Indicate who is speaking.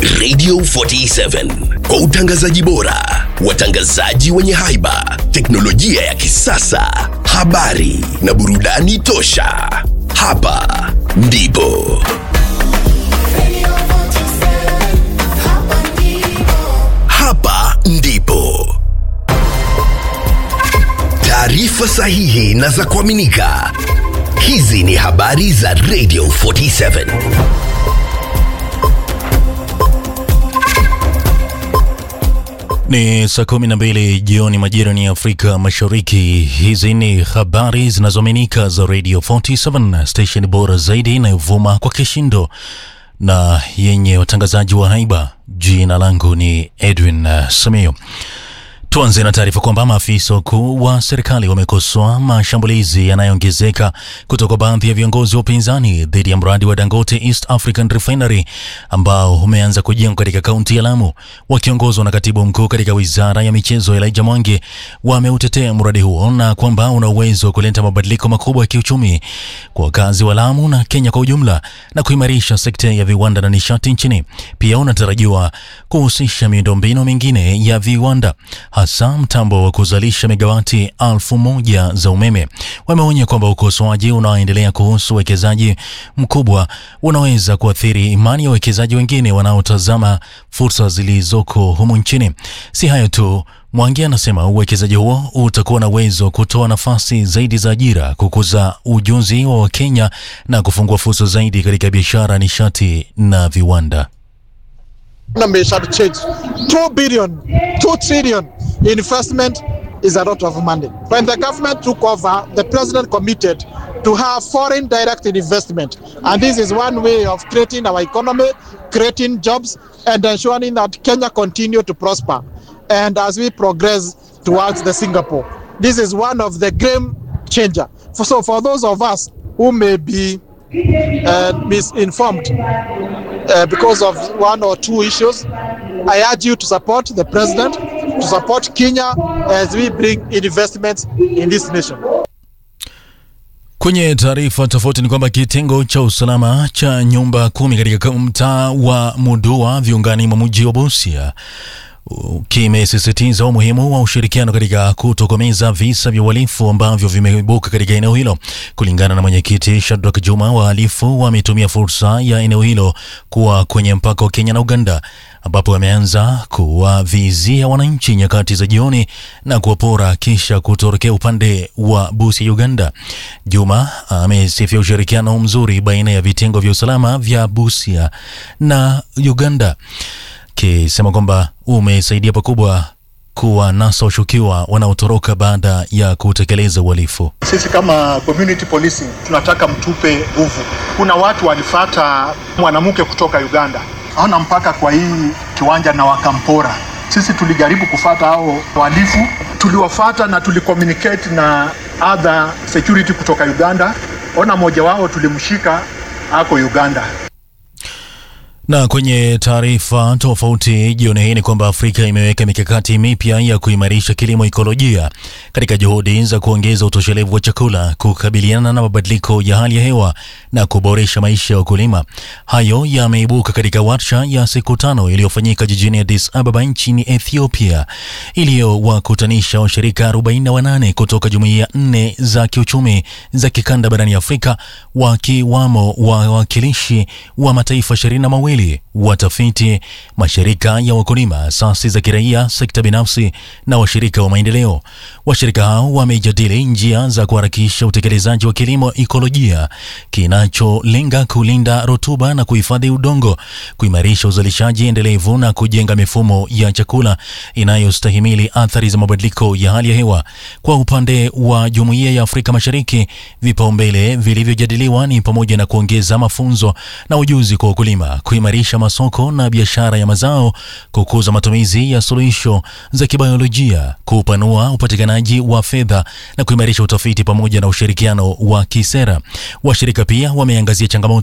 Speaker 1: Radio 47 kwa utangazaji bora, watangazaji wenye haiba, teknolojia ya kisasa, habari na burudani tosha. Hapa ndipo hapa ndipo taarifa sahihi na za kuaminika. Hizi ni habari za Radio 47.
Speaker 2: Ni saa kumi na mbili jioni majira ni Afrika Mashariki. Hizi ni habari zinazoaminika za Radio 47, station bora zaidi inayovuma kwa kishindo na yenye watangazaji wa haiba. Jina langu ni Edwin uh, Samio. Tuanze na taarifa kwamba maafisa wakuu wa serikali wamekosoa mashambulizi yanayoongezeka kutoka baadhi ya viongozi wa upinzani dhidi ya mradi wa Dangote East African Refinery ambao umeanza kujengwa katika kaunti ya Lamu. Wakiongozwa na katibu mkuu katika wizara ya michezo Elijah Mwangi, wameutetea mradi huo na kwamba una uwezo wa kuleta mabadiliko makubwa ya kiuchumi kwa wakazi wa Lamu na Kenya kwa ujumla na kuimarisha sekta ya viwanda na nishati nchini. Pia unatarajiwa kuhusisha miundombinu mingine ya viwanda hasa mtambo wa kuzalisha megawati alfu moja za umeme. Wameonya kwamba ukosoaji unaoendelea kuhusu uwekezaji mkubwa unaweza kuathiri imani ya wawekezaji wengine wanaotazama fursa zilizoko humu nchini. Si hayo tu, Mwangi anasema uwekezaji huo utakuwa na uwezo wa kutoa nafasi zaidi za ajira, kukuza ujuzi wa Wakenya na kufungua fursa zaidi katika biashara, nishati na viwanda.
Speaker 3: economy shall change. Two billion, two trillion investment is a lot of money. When the government took over, the president committed to have foreign direct investment. And this is one way of creating our economy, creating jobs, and ensuring that Kenya continue to prosper. And as we progress towards the Singapore, this is one of the game changer. For, so for those of us who may be uh, misinformed uh, because of one or two issues, I urge you to support the president, to support Kenya as we bring investments in this nation.
Speaker 2: Kwenye taarifa tofauti ni kwamba kitengo cha usalama cha nyumba kumi katika mtaa wa Mudua viungani mwa mji wa Busia kimesisitiza umuhimu wa ushirikiano katika kutokomeza visa vya uhalifu ambavyo vimeibuka katika eneo hilo. Kulingana na mwenyekiti Shadrack Juma, wahalifu wametumia fursa ya eneo hilo kuwa kwenye mpaka wa Kenya na Uganda, ambapo wameanza kuwavizia wananchi nyakati za jioni na kuwapora kisha kutorokea upande wa Busia, Uganda. Juma amesifia ushirikiano mzuri baina ya vitengo vya usalama vya Busia na Uganda akisema kwamba umesaidia pakubwa kuwanasa washukiwa wanaotoroka baada ya kutekeleza uhalifu.
Speaker 4: Sisi kama community policing tunataka mtupe nguvu. Kuna watu walifata mwanamke kutoka Uganda, hawana mpaka kwa hii kiwanja na wakampora. Sisi tulijaribu kufata hao wahalifu, tuliwafata na tulicommunicate na other security kutoka Uganda. Ona mmoja wao tulimshika ako Uganda.
Speaker 2: Na kwenye taarifa tofauti jioni hii ni kwamba Afrika imeweka mikakati mipya ya kuimarisha kilimo ikolojia katika juhudi za kuongeza utoshelevu wa chakula, kukabiliana na mabadiliko ya hali ya hewa na kuboresha maisha ya wakulima. Hayo yameibuka katika warsha ya siku tano iliyofanyika jijini Addis Ababa nchini Ethiopia, iliyowakutanisha washirika 48 kutoka jumuiya nne za kiuchumi za kikanda barani Afrika, wakiwamo wawakilishi wa mataifa ishirini na mawili watafiti, mashirika ya wakulima, asasi za kiraia, sekta binafsi na washirika wa maendeleo. Washirika hao wamejadili njia za kuharakisha utekelezaji wa kilimo ikolojia kinacholenga kulinda rutuba na kuhifadhi udongo, kuimarisha uzalishaji endelevu na kujenga mifumo ya chakula inayostahimili athari za mabadiliko ya hali ya hewa. Kwa upande wa Jumuiya ya Afrika Mashariki, vipaumbele vilivyojadiliwa ni pamoja na kuongeza mafunzo na ujuzi kwa wakulima, kuimarisha masoko na biashara ya mazao, kukuza matumizi ya suluhisho za kibiolojia, kupanua upatikanaji wa fedha na kuimarisha utafiti pamoja na ushirikiano wa kisera. Washirika pia wameangazia changamoto